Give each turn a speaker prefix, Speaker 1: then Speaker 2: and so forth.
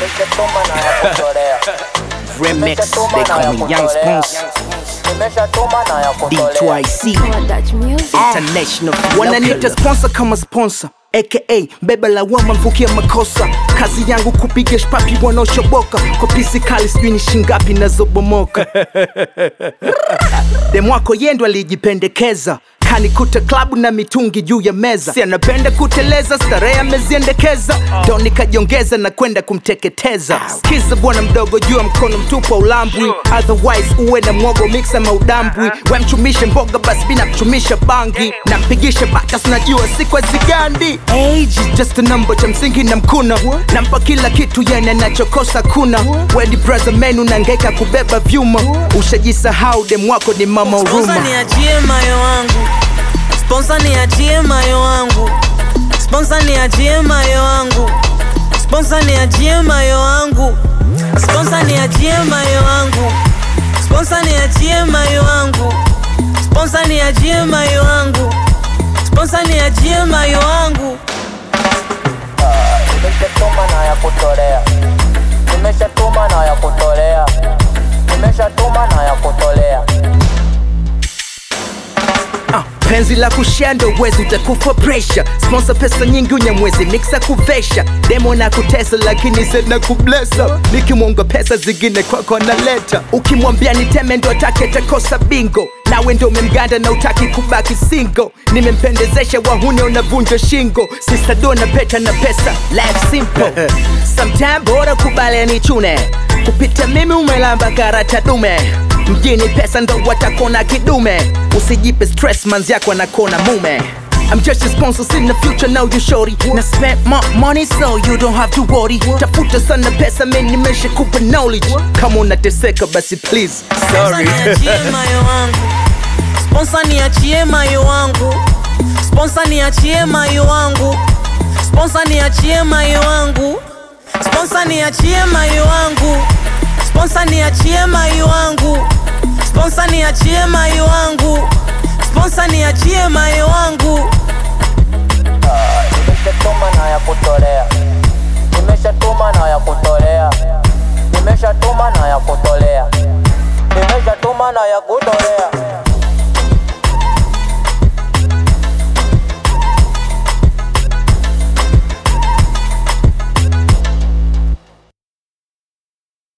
Speaker 1: Nimeshatuma na ya kutolea.
Speaker 2: Remix, they call me Young Spons,
Speaker 1: Nimeshatuma na ya kutolea.
Speaker 2: D2IC,
Speaker 3: Dutch music.
Speaker 2: International.
Speaker 4: wananiita sponsor kama sponsor aka beba lawama mvukia makosa kazi yangu kupiga shpapi wanaoshoboka kwa pisi kali sijui ni shingapi nazobomoka demwako yendo alijipendekeza kanikuta klabu na mitungi juu ya meza si anapenda kuteleza starehe ameziendekeza ndo nikajiongeza na kwenda kumteketeza skiza bwana mdogo juu ya mkono mtupu wa ulambwi otherwise uwe na mwogo mixa maudambwi we mchumishe mboga basi bina kuchumisha bangi nampigisha batas najua sikwa zigandi age is just a number cha msingi na mkuna nampa kila kitu yene nachokosa kuna weni braza menu nangaika kubeba vyuma ushajisahau dem wako ni mama
Speaker 5: Sponsor
Speaker 4: huruma
Speaker 5: niachie mayo wangu Sponsor niachie mayo wangu Sponsor niachie mayo wangu Sponsor niachie mayo wangu Sponsor niachie mayo wangu Sponsor niachie mayo wangu Sponsor niachie mayo wangu Sponsor niachie mayo wangu
Speaker 1: Nimeshatuma na ya kutolea. Nimeshatuma na ya kutolea. Nimeshatuma na ya kutolea.
Speaker 4: Ah, penzi la kushendo wezi utakufa presha sponsor pesa nyingi unyamwezi mixa kuvesha demo na kutesa lakini zena kublesa nikimwonga pesa zingine kwako analeta ukimwambia niteme ndo atake takosa bingo nawe ndo umemganda na utaki kubaki singo nimempendezesha wahune unavunja shingo sisado na peta na pesa life simple sometime bora kubali nichune kupita mimi umelamba karata dume mjini pesa ndo watakona kidume usijipe stress manzi yako anakona mume I'm just a sponsor in the future now you shorty na spend my money so you don't have to worry tafuta sana pesa mimi nimeshakupa knowledge kama unateseka basi please sorry
Speaker 5: Sponsor niachie mayo wangu Sponsor niachie mayo wangu Sponsor niachie mayo wangu Sponsor niachie mayo wangu Sponsor niachie mayo wangu Sponsor niachie mayo wangu Sponsor niachie mayo wangu Sponsor niachie mayo wangu
Speaker 1: Nimeshatuma na ya kutolea. Nimeshatuma na ya kutolea. Nimeshatuma na ya kutolea. Nimeshatuma na ya kutolea.